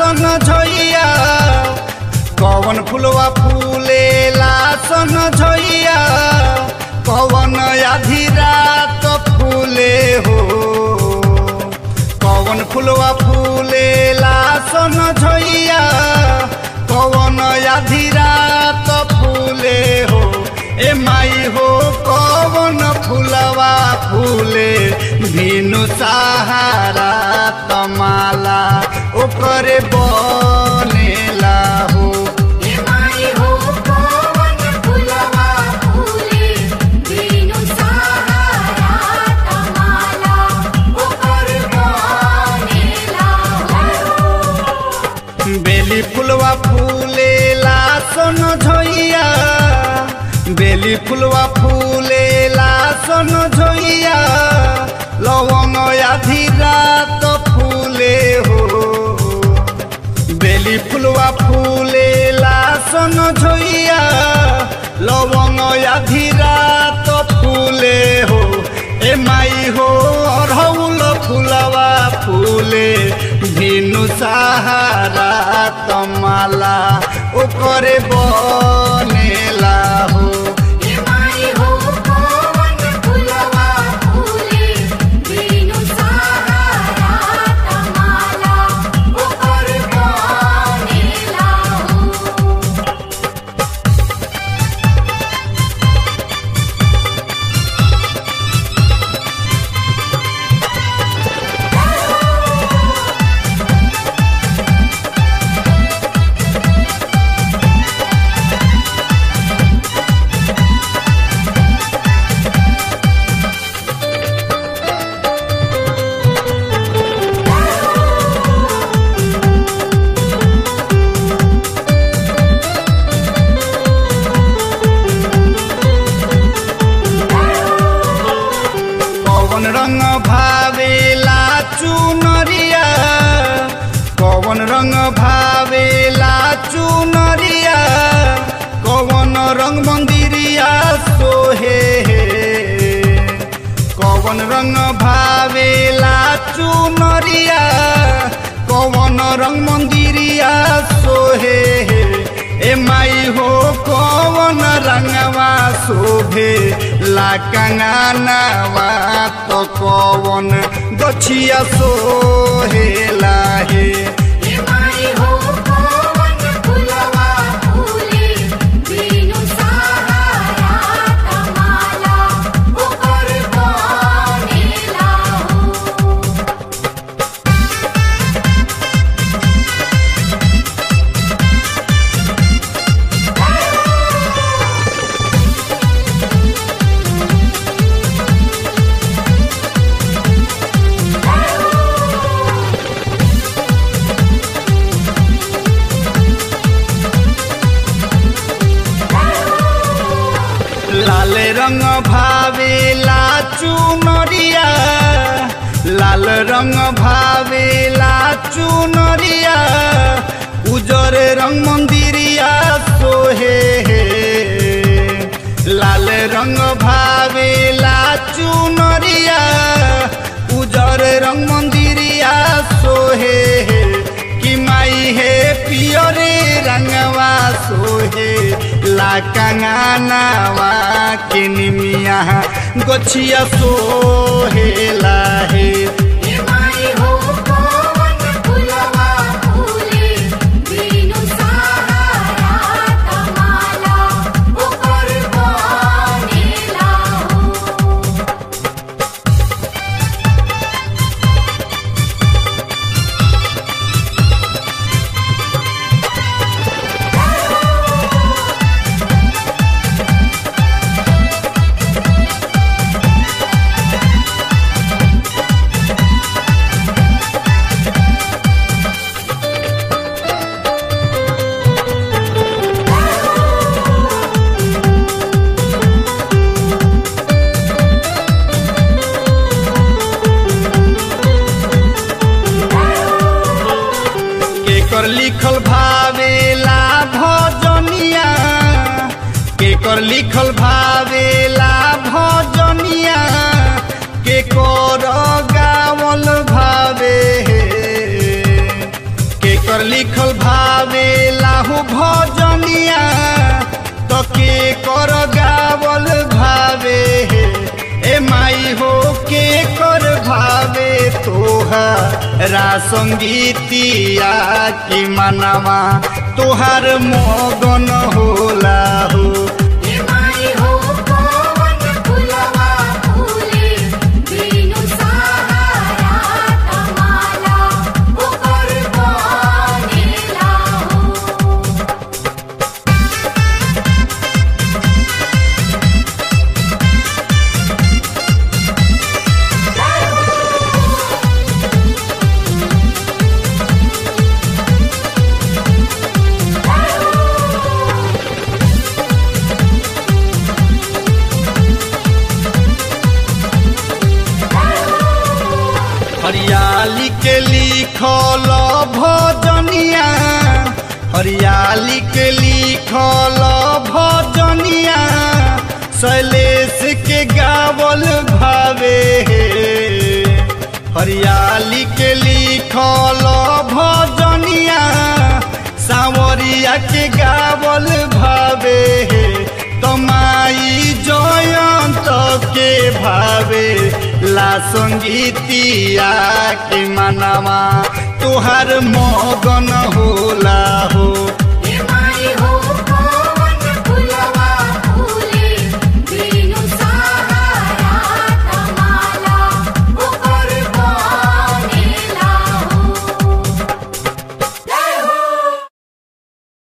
सन झैया कवन फुलवा फूलेला सन झैया कवन आधी रात फूले हो कवन फुलवा फूलेला सन झैया कवन आधी रात फूले हो ए माई हो कवन फुलवा फूले बिनु सहारा तमाला ओकरे बनेला हो हे माई हो कवन फुलवा फूले बिनु सहारा तमाला ओकर बनेला हो बेली फुलवा फूलेला सन झैया बेली फुलवा फूलेला सन झैया लवंग आधी रात फूले हो बेली फुलवा फूलेला सन झैया लवंग आधी रात फूले हो ए माई हो अरहुल फुलवा फूले बिनु सहारा तमाला ओकरे बनेला हो हे माई हो कवन फुलवा फूले बिनु सहारा तमाला ओकर बनेला हो कवन रंग भावेला चुनरिया कवन रंग भावेला चुनरिया कवन रंग मंदिरिया सोहे कवन रंग भावेला चुनरिया कवन रंग मंदिरिया सोहे ए माई हो कवन रंगवा शोभे ला कंगनवा तो कवन गछिया सोहेला हे हे माई हो कवन फुलवा फूले बिनु सहारा तमाला ओकर बनेला हो लाल रंग भावेला चुनरिया लाल रंग भावेला चुनरिया उजर रंग मंदिरिया सोहे लाल रंग भावेला चुनरिया उजर रंग मंदिरिया सोहे कि माई हे पियरे रंगवा सोहे ला कंगनवा के निमिया गोछिया सोहे लाहे हे माई हो कवन फुलवा फूले बिनु सहारा तमाला ओकर बनेला हो केकर लिखल भावेला भजनिया केकर लिखल भावेला भजनिया केकर गावल भावे केकर लिखल के कर गावल भावे ए माई हो के कर भावे तोहरा संगीतिया की मनवा तोहार मगन होला हो हे माई हो पवन फुलवा फूले बिनु सहारा तमाला ओकर बनेला हो हरियाली के लिखल भजनिया हरियाली के लिखल भजनिया शैलेश के गावल भावे हरियाली के लिखल भजनिया सावरिया के गावल भावे तमाई जयंत के भावे ला संगीतिया के मनवा तुहार मगन